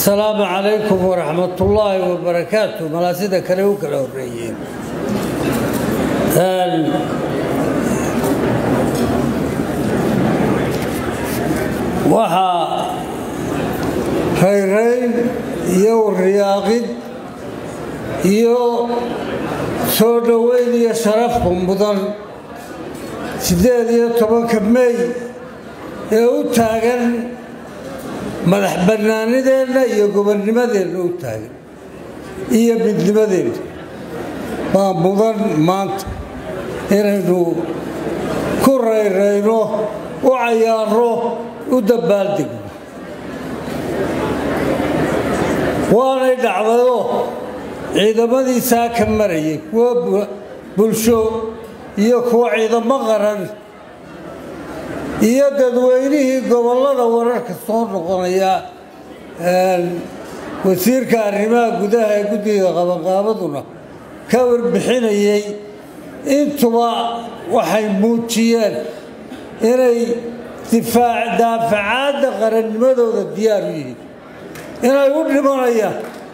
asalaamu calaykum waraxmatullaahi wabarakaatu malaasida kale u kala horeeyeen waxaa rayrayn iyo riyaaqid iyo soo dhoweyn iyo sharafku mudan siddeed iyo tobanka mey ee u taagan madax bannaanideenna iyo gobonnimadeenna u taagan iyo midnimadeenna baa mudan maanta inaynu ku rayrayno u cayaarno u dabbaaldegno waanay dhacdayoo ciidamadiisaa ka marayay kuwa bulsho iyo kuwa ciidamo qaran iyo dadweynihii gobollada wararka soo noqonaya wasiirka arrimaha gudaha ee guddiga qabanqaabaduna ka warbixinayay intuba waxay muujiyeen inay daafacaadda qarannimadooda diyaar u yihiin inay u dhimanayaan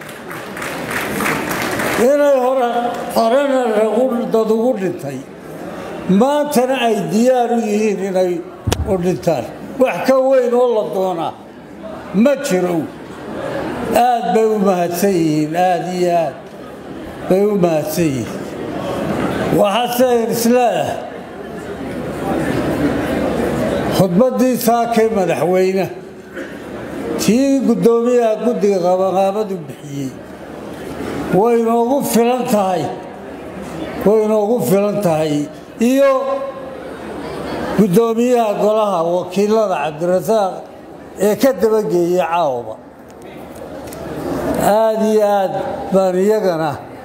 inay horena dad ugu dhintay maantana ay diyaar u yihiin inay u dhintaan wax ka weyn oo la doonaa ma jiro aad bay u mahadsan yihiin aada iyo aad bay u mahadsan yihiin waxaase isleeah khudbaddii saakay madaxweyne tii guddoomiyaha guddiga qabanqaabadu bixiyey way inoogu filan tahay way inoogu filan tahay iyo guddoomiyaha golaha wakiilada cabdirasaaq ee ka dabageeyey caawaba aada iyo aad baan iyagana